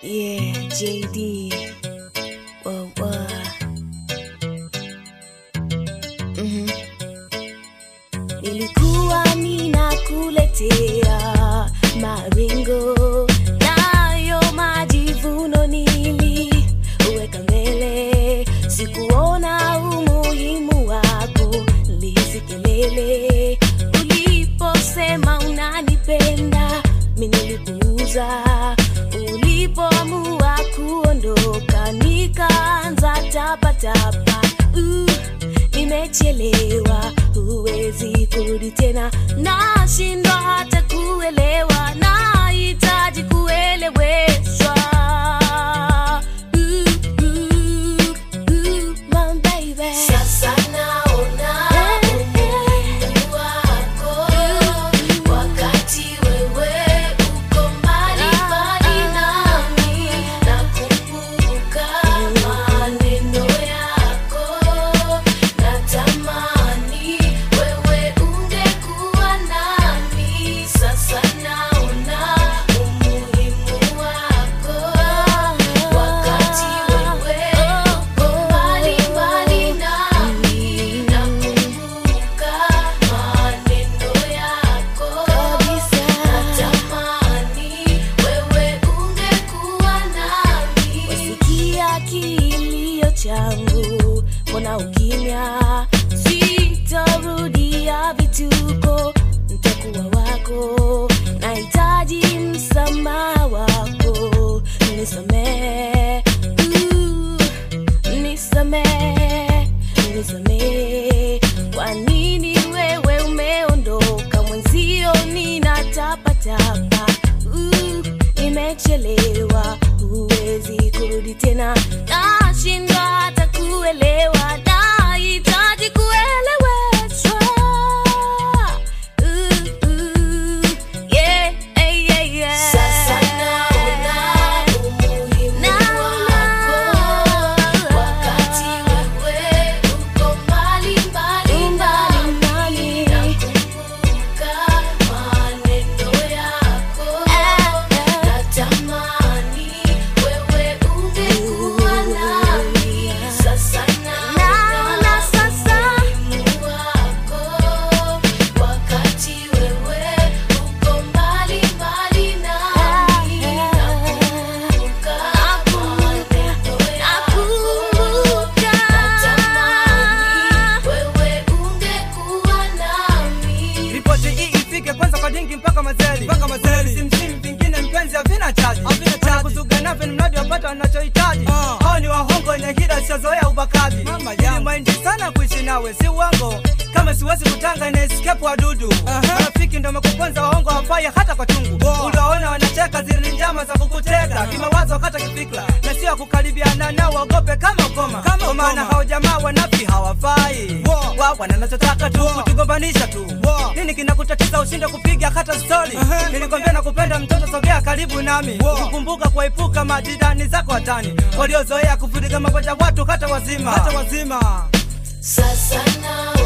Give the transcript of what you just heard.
Yeah, JD. Whoa, whoa. Mhm. Nilikuwa ninakuletea maringo nayo majivuno niliweka mbele, sikuona umuhimu wako lisikelele. Uliposema unanipenda, mimi nilipuuza. Ulipoamua kuondoka, nikaanza tapatapa. Uh, nimechelewa, huwezi kurudi tena, nashindwa hata kuelewa, nahitaji kueleweshwa. Uh, uh, uh, my baby. Sasa naona umuhimu wako wakati wewe uko mbali mbali nami, nakumbuka maneno yako, natamani wewe ungekuwa nami. Sasa naona umuhimu wako wakati wewe uko mbali mbali nami, nakumbuka maneno yako, natamani wewe ungekuwa nami. Wasikia kilio changu, mbona ukimya? Sitarudia vituko, nitakuwa wako. Nahitaji msamaha wako, nisamehe, uh, nisamehe, nisamehe. Kwa nini wewe umeondoka mwenzio, ninatapatapa uh, nimechelewa, huwezi kurudi tena, nashindwa hata kuelewa, nahitaji kueleweshwa. Uh, uh, yeah, yeah, yeah, yeah. Sasa naona umuhimu wako wakati wewe uko mbali mbali nami, nakumbuka maneno yako, natamani wewe ungekuwa nami. Sasa Naona naona sasa. umuhimu wako wakati wewe uko mbali mbali nami, nakumbuka maneno yako, natamani wewe ungekuwa nami. Ripoti hii ifike kwanza kwa dingi mpaka mazeli mpaka mazeli simsimu vingine mpenzi havina chaji havina chaji kuzuga nafe ni mradi wapata wanachohitaji hao ni wahongo wenye hila siazoea ubakaji ili mwaindi sana kuishi nawe si uongo kama siwezi kutanga na escape wadudu marafiki ndo mekuponza wahongo hawafai hata kwa chungu uliwaona wanacheka zile ni njama za kukuteka kimawazo hata kifikra na sio kukaribiana nao waogope kama ukoma kwa maana hao jamaa wanafi hawafai wa wananachotaka tu kutugombanisha tu nini kinakutatiza ushinde kupiga hata stori nilikwambia na kupenda mtoto sogea karibu nami kukumbuka kuepuka majirani zako hatani waliozoea kuvuruga magonjwa watu hata wazima hata wazima Sasa naona